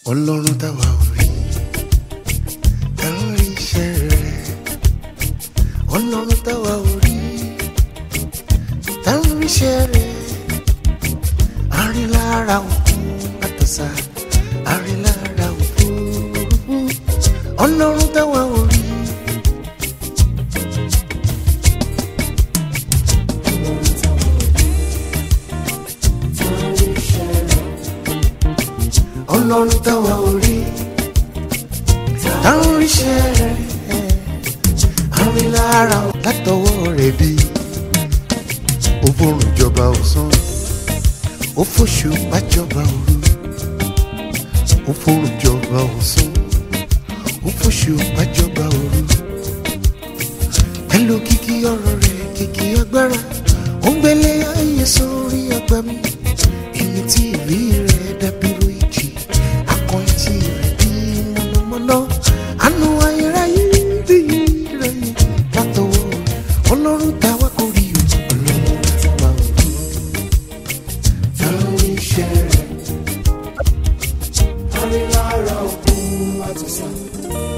ọlọ́run táwa ò rí táwọn rí iṣẹ́ rẹ̀ ọlọ́run táwa ò rí táwọn rí iṣẹ́ rẹ̀ àrílára òkú àtọ̀sà àrílára òkú ọlọ́run táwa ò rí. ọlọ́run táwa ò rí táwọn oríṣẹ́ rẹ̀ àrílára látọwọ́ rẹ̀ bí ó bórùn jọba ọ̀sán ó fòṣù bájọba òru ó fòrùn jọba ọ̀sán ó fòṣù bájọba òru pẹ̀lú kìkì ọ̀rọ̀ rẹ̀ kìkì agbára ó ń gbélé ayé sórí àgbà mi èmi tí ìrí rẹ̀ dàbírò ìjì akọrin tí rẹ̀ bí mọ̀nàmọ́ná àánú ayérayé rí rẹ̀ látọwọ́ ọlọ́run táwa kò rí o ọlọ́run táwa ò rí táwọn iṣẹ́ rẹ̀ Àrílára òkun àtúnṣe.